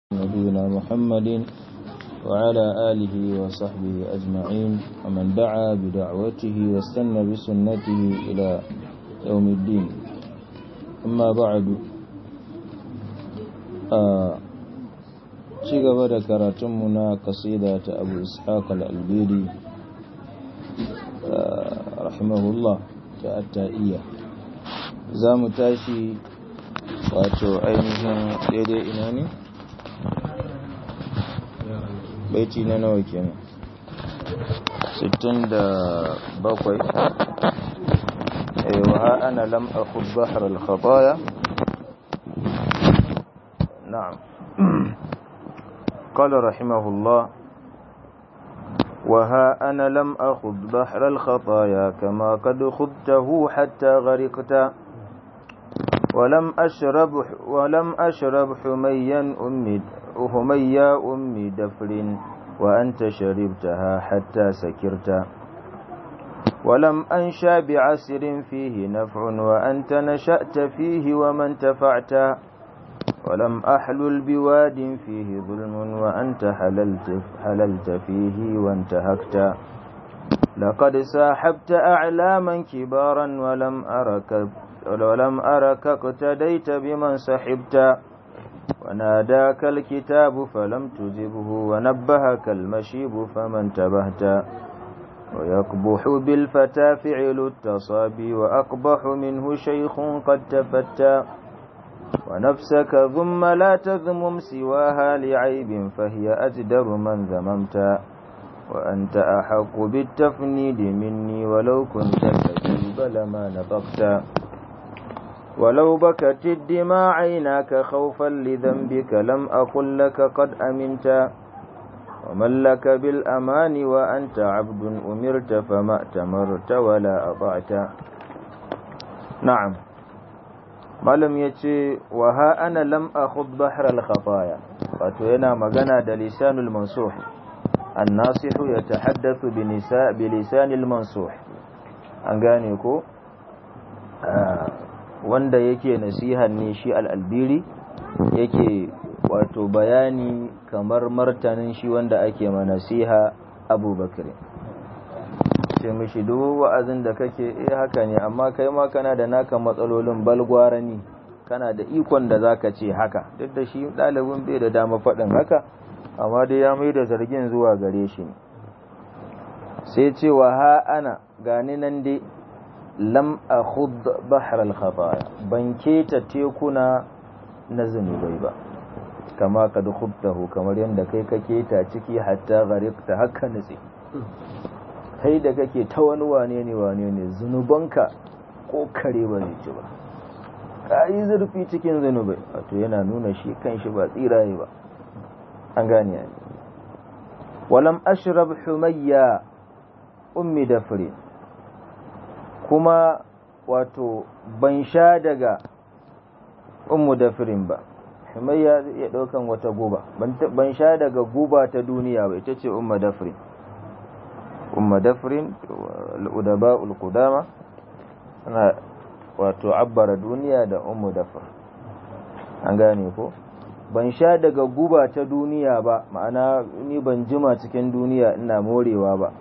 نبينا محمد وعلى آله وصحبه أجمعين ومن دعا بدعوته واستنى بسنته إلى يوم الدين أما بعد ci gaba da karatunmu na kasida ta abu ishaq al-albiri rahimahullah ta atta'iyya za mu tashi wato ainihin daidai ina ne baiti na nawa kenan 67 wa ana lam akhud bahr al-khataya na'am قال رحمه الله وها أنا لم أخذ بحر الخطايا كما قد خذته حتى غرقت ولم أشرب ولم أشرب حميا أمي هميا أمي دفر وأنت شربتها حتى سكرت ولم أنشا بعسر فيه نفع وأنت نشأت فيه ومن تفعت ولم أحلل بواد فيه ظلم وأنت حللت, حللت فيه وانتهكت لقد ساحبت أعلاما كبارا ولم أرك ولم أرك اقتديت بمن سحبت وناداك الكتاب فلم تجبه ونبهك المشيب فمن تبهت ويقبح بالفتى فعل التصابي وأقبح منه شيخ قد تفتى ونفسك ثم لا تذمم سواها لعيب فهي أجدر من ذممت وأنت أحق بالتفنيد مني ولو كنت كذوب لما نطقت ولو بكت الدماء عيناك خوفا لذنبك لم أقل لك قد أمنت ومن لك بالأمان وأنت عبد أمرت فما أتمرت ولا أطعت نعم malam ya ce wa ha ana lam akhud bahr al khataya wato yana magana da lisanul mansuh an-nasihu yatahaddathu bi nisa bi lisanil mansuh an gane ko wanda yake nasihan ne shi al-albiri yake wato bayani kamar martanin shi wanda ake ma nasiha abubakar ce mishi duk wa'azin da kake eh haka ne amma kai ma kana da naka matsalolin balgwarani kana da ikon da zaka ce haka duk da shi ɗalibin bai da dama faɗin haka amma dai ya mai da zargin zuwa gare shi ne sai ce wa ha ana gani nan dai lam akhud bahr al khataya ban keta tekuna na zunubai ba kama kad khudtahu kamar yadda kai ka keta ciki hatta gharibta haka nutse kai da kake ta wani wane ne wane ne zunubanka ko kare ba zai ci ba ka yi zurfi cikin zunubai wato yana nuna shi kan shi ba tsiraye ba an gane ya walam ashrab humayya ummi dafri kuma wato ban sha daga ummu dafrin ba humayya zai iya daukan wata guba ban sha daga guba ta duniya ba ita ce ummu dafrin umma dafrin al'udaba ul'udama ana wato abbara duniya da ummu dafr an gane ko ban sha daga guba ta duniya ba ma'ana ni ban jima cikin duniya ina morewa ba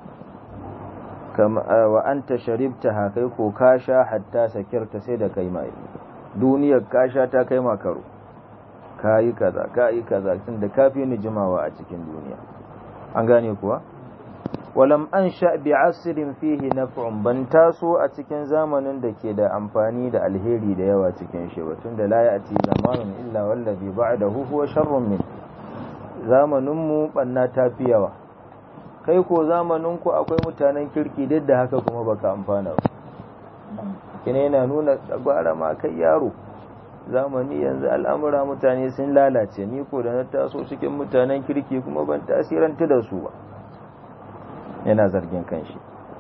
wa anta sharibta kai ko ka sha hatta sakirta sai da kai mai duniyar ka sha ta kai makaro ka yi kaza ka yi kaza tun da kafi ni jimawa a cikin duniya an gane kuwa walam an sha bi asirin fihi naf'un ban taso a cikin zamanin da ke da amfani da alheri da yawa cikin shi ba tunda la ya'ti zamanun illa wallazi ba'dahu huwa sharrun min zamanin mu banna tafi yawa kai ko zamanin ku akwai mutanen kirki duk da haka kuma baka amfana ba kina yana nuna tsagwara ma kai yaro zamani yanzu al'amura mutane sun lalace ni ko da na taso cikin mutanen kirki kuma ban tasiranta da su ba yana zargin kanshi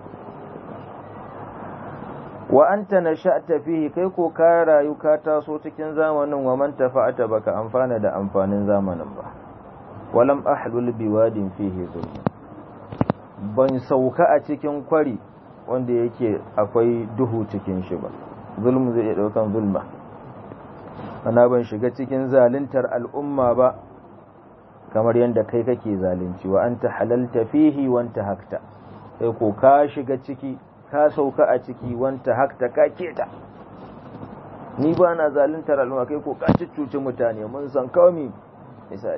wa anta nasha'ta fihi kai ko ka rayu ka taso cikin zamanin wa man tafa'ata baka amfana da amfanin zamanin ba walam ahlul biwadin fihi zulm ban sauka a cikin kwari wanda yake akwai duhu cikin shi ba zulmu zai iya daukan zulma ana ban shiga cikin zaluntar al'umma ba kamar yadda kai kake zalunci wa anta halalta fihi wanta hakta sai ko ka shiga ciki ka sauka a ciki wanta hakta ka keta ni ba na zaluntar al'umma kai ko ka cuci mutane mun san kawai misali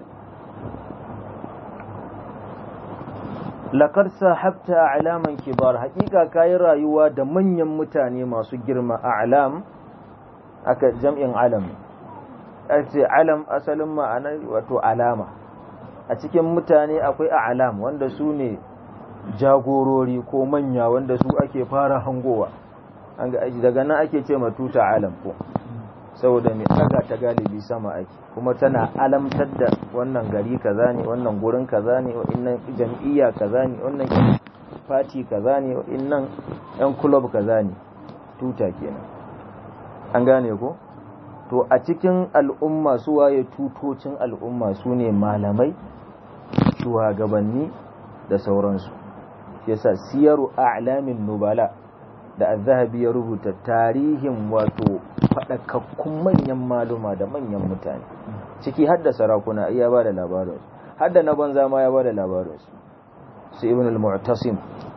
laqad sahabta a'laman kibar hakika kai rayuwa da manyan mutane masu girma a'lam aka jam'in alam ce alam asalin ma'ana wato alama a cikin mutane akwai a'lam wanda su ne jagorori ko manya wanda su ake fara hangowa an ga daga nan ake ce matuta alam ko saboda mai daga ta galibi sama ake kuma tana alamtar da wannan gari kaza ne wannan gurin kaza ne wannan jam'iyya kaza ne wannan fati kaza ne wannan yan club kaza ne tuta kenan an gane ko to a cikin al'umma su waye tutocin al'umma su ne malamai shugabanni da sauransu yasa siyaru a'lamin nubala da az-zahabi ya rubuta tarihin wato fadakakkun manyan maluma da manyan mutane ciki hadda sarakuna iya ba da labarin hadda na banza ma ya ba da labarin su ibn al-mu'tasim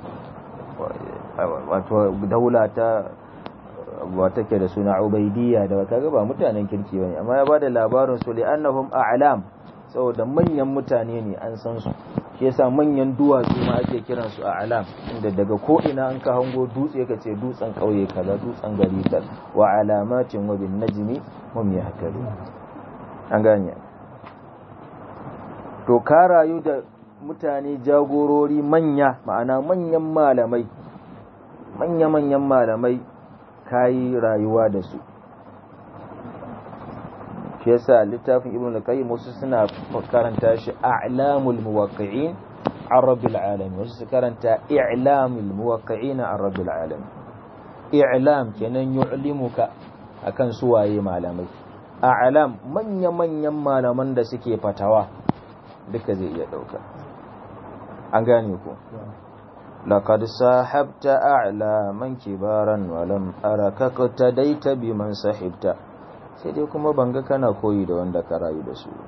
wato daula ta ba take da suna ubaidiyya da kaga ba mutanen kirki bane amma ya ba da labarin su li'annahum a'lam saboda manyan mutane ne an san su shi yasa manyan duwatsu ma ake kiran su a alam inda daga ko ina an ka hango dutse ka ce dutsen kauye kaza dutsen gari kaza wa alamatin wa bin najmi hum yahtadun an gane to ka rayu da mutane jagorori manya ma'ana manyan malamai manya manyan malamai kayi rayuwa da su shi yasa littafin ibn al-qayyim wasu suna karanta shi a'lamul muwaqqi'in an rabbil alamin wasu su karanta i'lamul muwaqqi'in an rabbil alamin i'lam kenan yu'limuka akan suwaye malamai a'lam manya manyan malaman da suke fatawa duka zai iya dauka an gane ku لقد صاحبت أعلاما كبارا ولم أرك اقتديت بمن صحبت sai dai kuma banga kana koyi da wanda ka rayu da su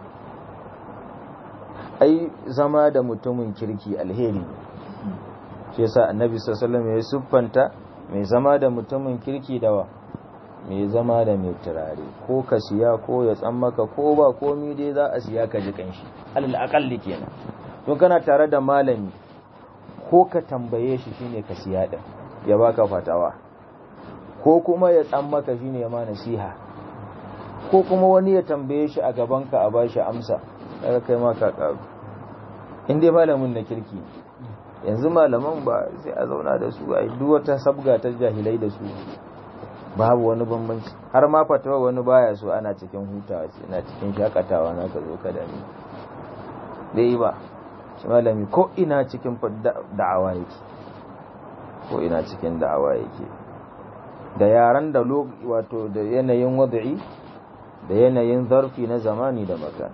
ai zama da mutumin kirki alheri shi yasa annabi sallallahu alaihi ya siffanta mai zama da mutumin kirki dawa mai zama da mai turare ko ka siya ko ya tsammaka ko ba komi dai za a siya ka ji kanshi alal aqalli kenan to kana tare da malami ko ka tambaye shi shine ka siya din ya baka fatawa ko kuma ya tsammaka shine ya ma nasiha ko kuma wani ya tambaye shi a gabanka a bashi amsa daga kai ma ka karu in dai malamin na kirki yanzu malaman ba sai a zauna da su a duk wata sabga ta jahilai da su babu wani bambanci har ma fatawa wani baya so ana cikin hutawa ce na cikin shakatawa na ka zo ka da ni dai ba shi malami ko ina cikin da'awa yake ko ina cikin da'awa yake da yaran da wato da yanayin wad'i da yanayin zarfi na zamani da makan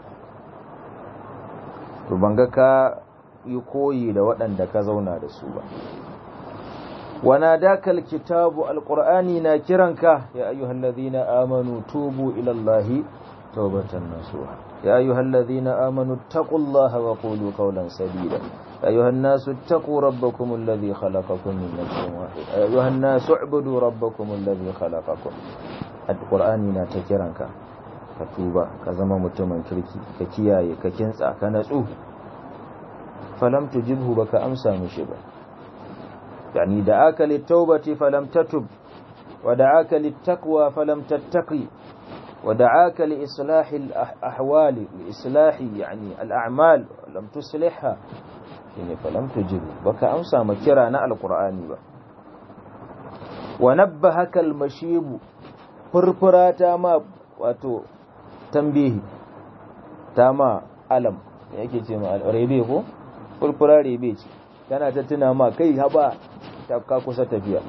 to banga ka yi koyi da waɗanda ka zauna da su ba wana dakal kitabu alqur'ani na kiranka ya ayyuhal ladhina amanu tubu ila allahi tawbatan nasuha ya ayyuhal ladhina amanu taqullaha wa qulu qawlan sadida أيها الناس اتقوا ربكم الذي خلقكم من نفس واحدة أيها الناس اعبدوا ربكم الذي خلقكم القرآن نا تكرنك ka tuba ka zama mutumin kirki ka kiyaye ka kintsa ka natsu falam tujibhu baka amsa mishi ba yani da aka littaubati falam tatub wa da aka littaqwa falam tattaqi wa da aka li islahi al-ahwali li islahi yani al-a'mal lam tuslihha shine falam tujibhu baka amsa ma kira na alqur'ani ba wa nabbahaka al-mashibu furfurata ma wato tambihi ta ma alam yake ce ma rebe ko furfura rebe ce tana ta tuna ma kai haba ta ka kusa tafiya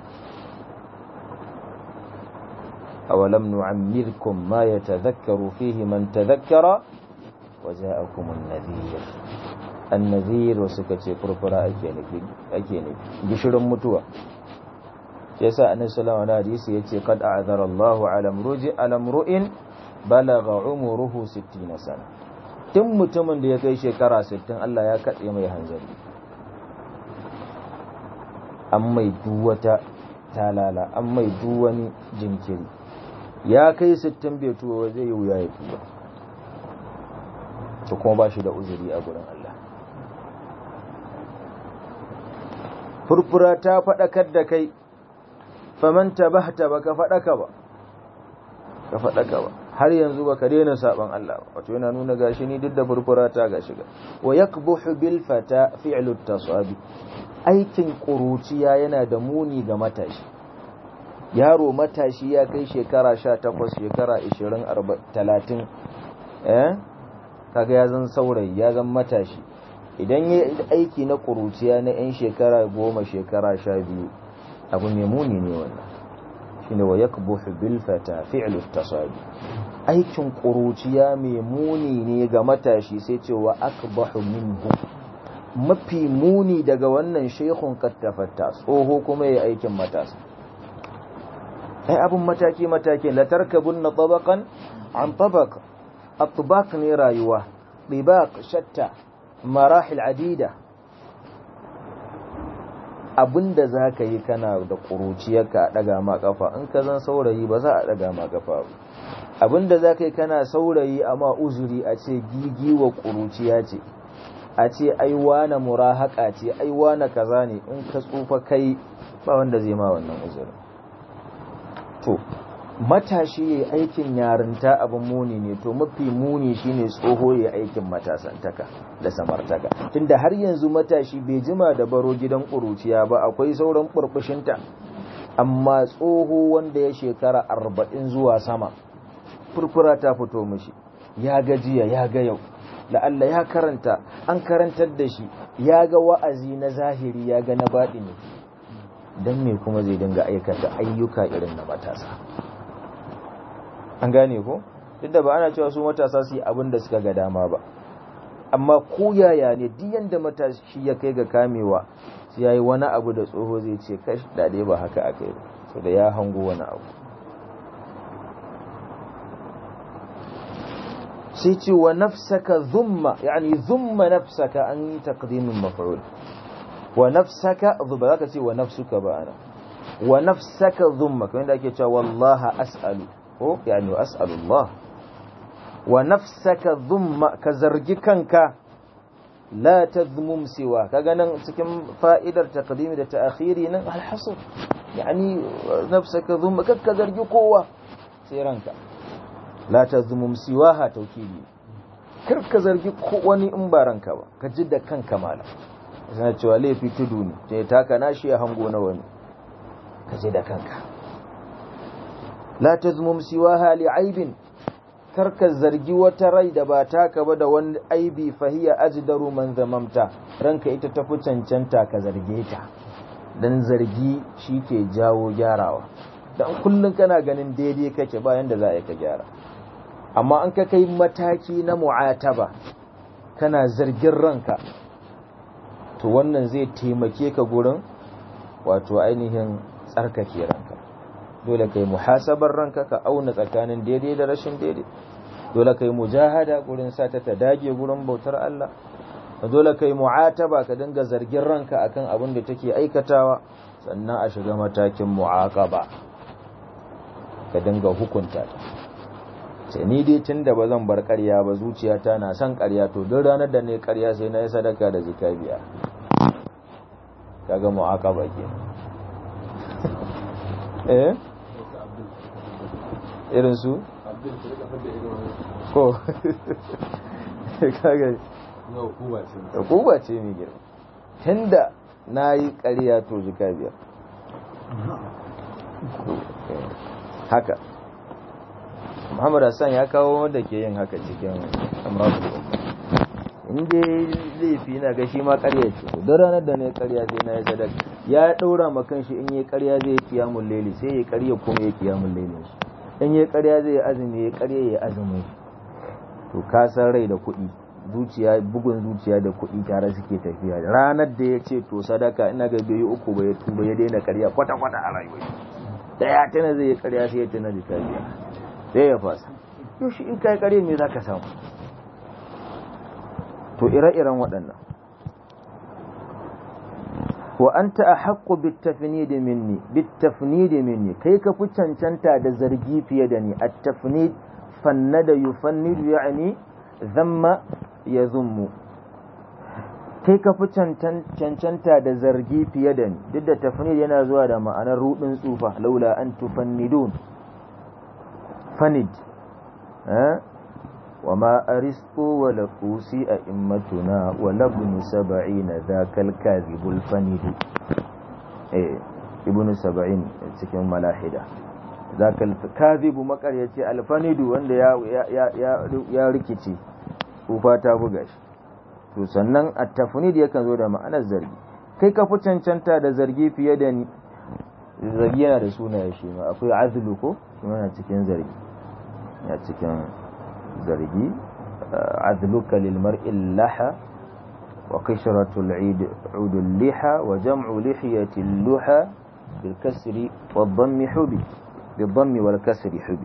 awalam nu'ammirkum ma yatadhakkaru fihi man tadhakkara wa ja'akum an-nadhir an-nadhir wasu kace furfura ake nufi ake nufi gishirin mutuwa yasa annabi sallallahu alaihi hadisi yace qad a'zara Allahu ala mruji ala mru'in balagha umruhu 60 sana tun mutumin da ya kai shekara 60 Allah ya katse mai hanzari an mai duwata talala an mai duwani jinkiri ya kai 60 bai tuwa zai yi wuya ya tuba to kuma ba shi da uzuri a gurin Allah furfura ta faɗakar da kai famanta ba ta ba ka faɗaka ba ka faɗaka ba har yanzu ba ka daina saban Allah ba wato yana nuna gashi ni duk da furfura ta gashi ga wa yakbuhu bil fata fi'lu tasabi aikin ƙuruciya yana da muni ga matashi yaro matashi ya kai shekara 18 shekara 20 30 eh kaga ya zan saurayi ya zan matashi idan ya aiki na ƙuruciya na 'yan shekara goma shekara sha biyu abu mai muni ne wannan shi ne wa ya bil fata fi'lu tasabi aikin ƙuruciya mai muni ne ga matashi sai ce wa akbahu minhu mafi muni daga wannan shekun kattafatta tsoho kuma ya aikin matasa ai abin mataki mataki la tarkabunna tabaqan an tabaq atbaq ne rayuwa dibaq shatta marahil adida abinda za ka yi kana da ƙuruciyarka a ɗaga ma ƙafa in ka zan saurayi ba za a ɗaga ma ƙafa ba abinda za ka yi kana saurayi amma uzuri a ce gigiwa ƙuruciya ce a ce ai wane murahaka ce ai wane kaza ne in ka tsufa kai ba wanda zai ma wannan uzurin to matashi ya aikin yarinta abin muni ne to mafi muni shine tsoho ya aikin matasantaka da samartaka tunda har yanzu matashi bai jima da baro gidan ƙuruciya ba akwai sauran burbushinta amma tsoho wanda ya shekara arba'in zuwa sama furfura ta fito mishi ya gajiya ya ga yau la'alla ya karanta an karantar da shi ya ga wa'azi na zahiri ya ga na baɗi ne don me kuma zai dinga aikata ayyuka irin na matasa an gane ko duk da ba ana cewa su matasa su yi abin da suka ga dama ba amma ko yaya ne duk yanda matashi ya kai ga kamewa sai yayi wani abu da tsoho zai ce kash dade ba haka akai ba so da ya hango wani abu sai ce wa nafsaka zumma yani zumma nafsaka an yi taqdimin maf'ul wa nafsaka zuba zaka ce wa nafsuka ba ana wa nafsaka zumma kamar da ake cewa wallaha as'alu ko yani as'alullah wa nafsaka dhumma ka zargi kanka la tadhmum siwa kaga nan cikin fa'idar taqdimi da ta'khiri nan al-hasr yani nafsaka dhumma ka zargi kowa sai ranka la tadhmum siwaha tawkili kar ka zargi wani in ba ranka ba ka ji da kanka mala sai cewa laifi tudu ne sai taka nashi ya hango na wani ka ji da kanka la tazmum siwaha li'aibin karka zargi wata rai da ba taka ba da wani aibi fahiya ajdaru man zamamta ranka ita tafi cancanta ka zarge ta dan zargi shi ke jawo gyarawa dan kullun kana ganin daidai kake bayan da za a yi ka gyara amma an ka kai mataki na mu'ataba kana zargin ranka to wannan zai taimake ka gurin wato ainihin tsarkake ranka dole kai muhasabar ranka ka auna tsakanin daidai da rashin daidai dole kai mujahada gurin sata ta dage gurin bautar Allah dole kai mu'ataba ka dinga zargin ranka akan abin da take aikatawa sannan a shiga matakin mu'aqaba ka dinga hukunta ta sai ni dai tunda ba zan bar ƙarya ba zuciyata na son ƙarya to duk ranar da ne ƙarya sai na yi sadaka da zikabiya kaga mu'aqaba kenan eh irin su ko kaga hukuma ce mai girma tunda na yi ƙarya to jika biyar haka muhammad hassan ya kawo wanda ke yin haka cikin amurka inda laifi na ga shi ma ƙarya ce don ranar da na yi ƙarya sai na yi sadaka ya ɗaura ma kanshi in yi ƙarya zai yi kiyamun laili sai ya ƙarya kuma ya kiyamun lailin shi in yi ƙarya zai yi azumi ya ƙarya ya azumi to ka san rai da kuɗi zuciya bugun zuciya da kuɗi tare suke tafiya ranar da ya ce to sadaka ina ga bai uku ba ya tuba ya daina ƙarya kwata kwata a rayuwa da ya tana zai yi ƙarya sai ya tana da tafiya sai ya fasa yau shi in kai ƙarya me zaka samu to ire-iren waɗannan wa anta ahaqqu bitafnid minni bitafnid minni kai ka fi cancanta da zargi fiye da ni at-tafnid fannada yufannidu yani zamma yazummu kai ka fi cancanta da zargi fiye da ni duk da tafnid yana zuwa da ma'anar rudin tsufa laula an tufannidun fanid وما أرسطو ولا قوسي أئمتنا ولا ابن سبعين ذاك الكاذب الفند إيه ابن سبعين cikin malahida ذاك الكاذب makaryaci alfanidu wanda ya ya ya ya rikici ufa ta buga shi to sannan at-tafnid yakan zo da ma'anar zargi kai ka fi cancanta da zargi fiye da ni zargi yana da sunaye shi ma akwai azlu ko yana cikin zargi ya cikin zargi adluka lil mar'i laha wa qishratu al-eid udul liha wa jam'u lihiyati al-luha bil kasri wad dhammi hubi bil dhammi wal kasri hubi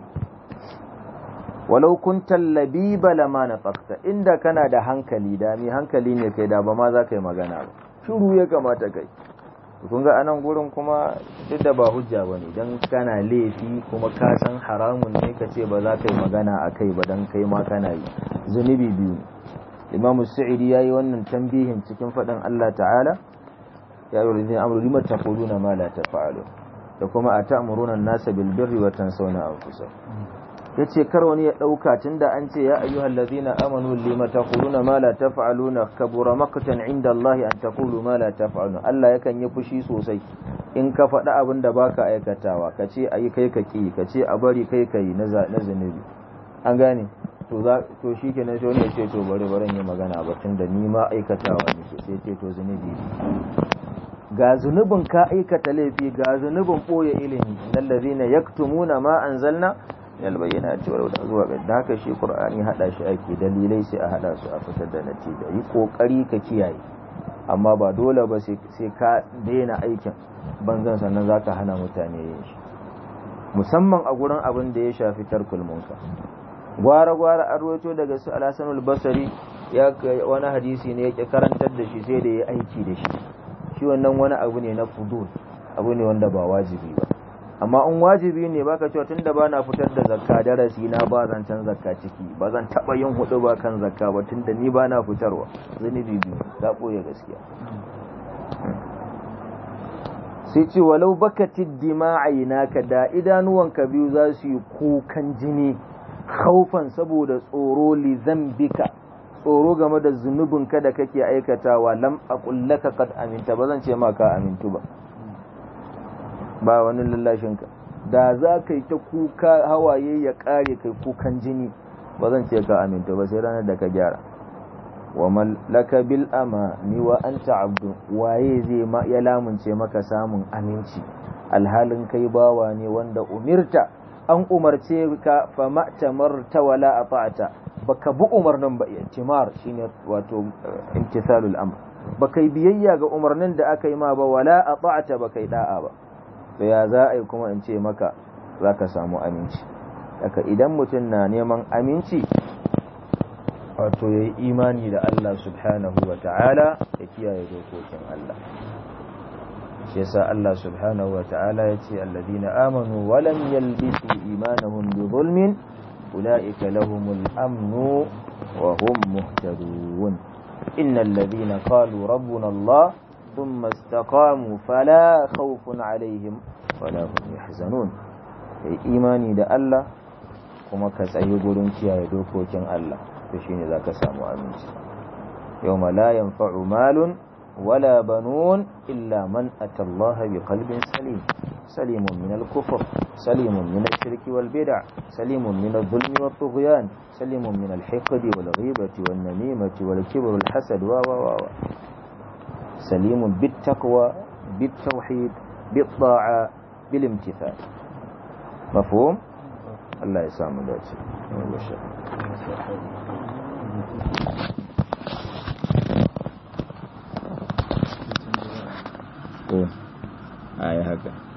walau kunta labiba lama nafaqta inda kana da hankali da mi hankali ne kai da ba ma za ka yi magana ba shiru ya kamata kai kun ga anan gurin kuma duk da ba hujja ba ne don kana laifi kuma ka san haramun ne ka ce ba za ka yi magana a kai ba don kai ma kana yi zunubi biyu imam sa'idi ya yi wannan tambihin cikin faɗin allah ta'ala ya yi rizin amuru lima ta na ma la ta da kuma a ta'amuruna nasa bilbirri wa tansawna anfusa ya ce kar wani ya ɗauka tun da an ce ya ayyuhal lazina amanu lima taquluna ma la taf'aluna kabura maqtan inda Allah an taqulu ma la taf'aluna Allah yakan yi fushi sosai in ka faɗi abin da baka aikatawa ka ce ayi kai ka ki ka ce a bari kai kai na na zunubi an gane to za to shikenan sai wani ya ce to bari bari yi magana ba tun da ni ma aikatawa ne sai ce to zunubi ga zunubin ka aikata laifi ga zunubin boye ilimi nan ladina yaktumuna ma anzalna minal bayyinati wal huda zuwa ga da haka shi qur'ani hada shi ake dalilai sai a hada su a fitar da natija yi kokari ka kiyaye amma ba dole ba sai ka daina aikin banzan sannan zaka hana mutane yin shi musamman a gurin abin da ya shafi tarkul munkar gwara gwara an rawaito daga su al basari ya wani hadisi ne yake karantar da shi sai da ya aiki da shi shi wannan wani abu ne na fudul abu ne wanda ba wajibi ba amma in wajibi ne baka cewa tunda ba na fitar da zakka darasi na ba zan can zakka ciki ba zan taba yin hudu ba kan zakka ba tunda ni ba na fitarwa zunubi biyu za boye gaskiya sai ce walau bakatid dima'aina ka da idanuwanka biyu za su yi kukan jini khaufan saboda tsoro li zambika tsoro game da zunubinka da kake aikatawa lam aqullaka qad aminta ba zan ce ma ka amintu ba ba wani lallashinka da za ka yi ta kuka hawaye ya kare kai kukan jini ba zan ce ka aminta ba sai ranar da ka gyara wa mallaka bil amani wa anta abdu waye zai ma ya lamunce maka samun aminci alhalin kai bawa ne wanda umirta an umarce ka fa ma'tamarta wala ata'ata baka bi umarnin ba intimar shine wato imtithalul amr baka yi biyayya ga umarnin da aka yi ma ba wala ata'ata baka yi da'a ba to ya za a yi kuma in ce maka za ka samu aminci daga idan mutum na neman aminci wato ya yi imani da Allah subhanahu wa ta'ala ya kiyaye dokokin Allah shi yasa Allah subhanahu wa ta'ala ya ce alladhina amanu wa lam yalbisu imanahum bi zulmin ulaika lahumul amnu wa hum muhtadun innal ladhina qalu rabbuna Allah ثم استقاموا فلا خوف عليهم ولا هم يحزنون kai imani da Allah kuma ka tsayi gurin kiyaye dokokin Allah to shine zaka samu aminci yawma la yanfa'u malun wala banun illa man atallaha biqalbin salim salimun min al-kufr salimun min ash-shirki wal bid'a salimun min adh-dhulmi wat tughyan salimun min al-hiqdi wal ghibati wan namimati wal kibri wal hasad wa wa wa سليم بالتقوى بالتوحيد بالطاعة بالامتثال مفهوم الله يسامح داتي آية هكذا